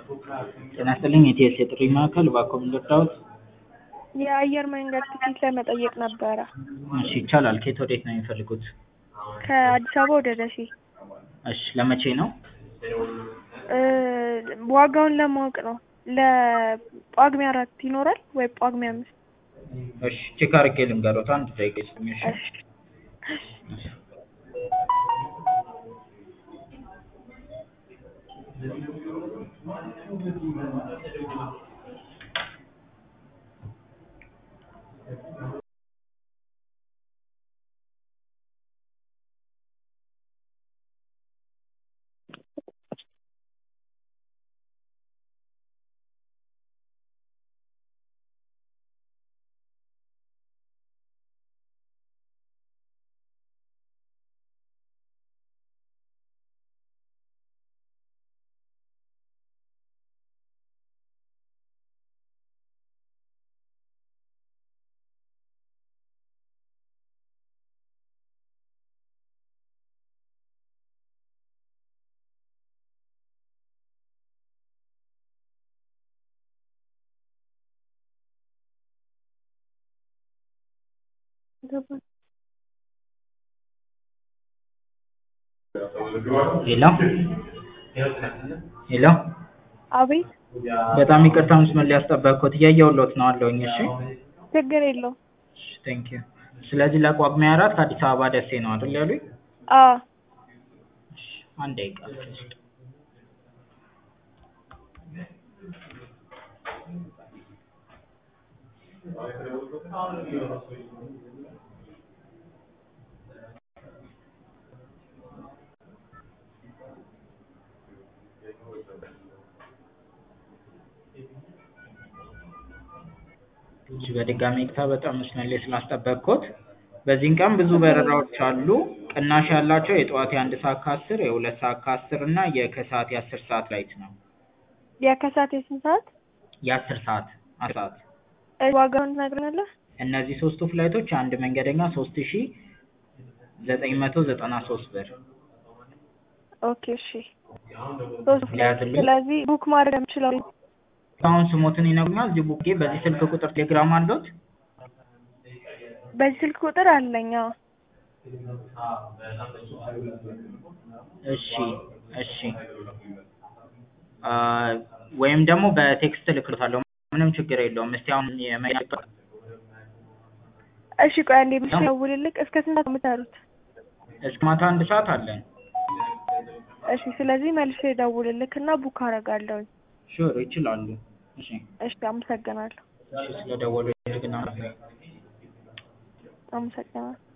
ጤና ይስጥልኝ የኢቲኤስ የጥሪ ማዕከል እባክዎ ምን ልርዳዎት? የአየር መንገድ ትኬት ለመጠየቅ ነበረ። እሺ ይቻላል። ከየት ወዴት ነው የሚፈልጉት? ከአዲስ አበባ ወደ ደሴ። እሺ ለመቼ ነው? እ ዋጋውን ለማወቅ ነው። ለጳጉሜ አራት ይኖራል ወይ ጳጉሜ አምስት? እሺ ቼክ አድርጌ ልንገሮት። አንድ ደቂቃ ይስጡኝ እሺ። እሺ ሄሎ ሄሎ አቤት በጣም ይቅርታ መስመር ላይ ያስጠበቅኩት እያየሁልዎት ነው አለሁኝ። እሺ ችግር የለውም። ቴንክ ዩ። ስለዚህ ለጳጉሜ አራት ከአዲስ አበባ ደሴ ነው አይደል ያሉኝ? አዎ እሺ አንድ ደቂቃ ብቻ። እሺ በድጋሚ ይቅርታ በጣም መስመር ላይ ስላስጠበቅኩት። በዚህን ቀን ብዙ በረራዎች አሉ። ቅናሽ ያላቸው የጠዋት የአንድ ሰዓት ከአስር የሁለት ሰዓት ከአስር እና የከሰዓት የአስር ሰዓት ላይት ነው። የከሳት የስንት ሰዓት? የአስር ሰዓት አስር ሰዓት እ ዋጋውን ትነግረኛለህ? እነዚህ ሶስቱ ፍላይቶች አንድ መንገደኛ ሶስት ሺ ዘጠኝ መቶ ዘጠና ሶስት ብር ኦኬ እሺ። ሶስት ሊያዝልኝ? ስለዚህ ቡክ ማድረግ የምችለው አሁን ስሞትን ይነግሩኛል። እዚህ ቡኬ በዚህ ስልክ ቁጥር ቴሌግራም አለዎት? በዚህ ስልክ ቁጥር አለኝ። አዎ እሺ እሺ አ ወይም ደግሞ በቴክስት እልክልዎታለሁ። ምንም ችግር የለውም። እስቲ አሁን የመ- እሺ ቆይ አንዴ ብቻ ደውልልክ። እስከ ስንት ሰዓት ነው የምትሰሩት? እስከ ማታ አንድ ሰዓት አለን። እሺ ስለዚህ መልሼ ደውልልክ እና ቡክ አደርጋለሁኝ። ሹር ይችላሉ። እሺ እሺ አመሰግናለሁ። እሺ ስለደወሉ እጅግ እናመሰግናለን። አመሰግናለሁ።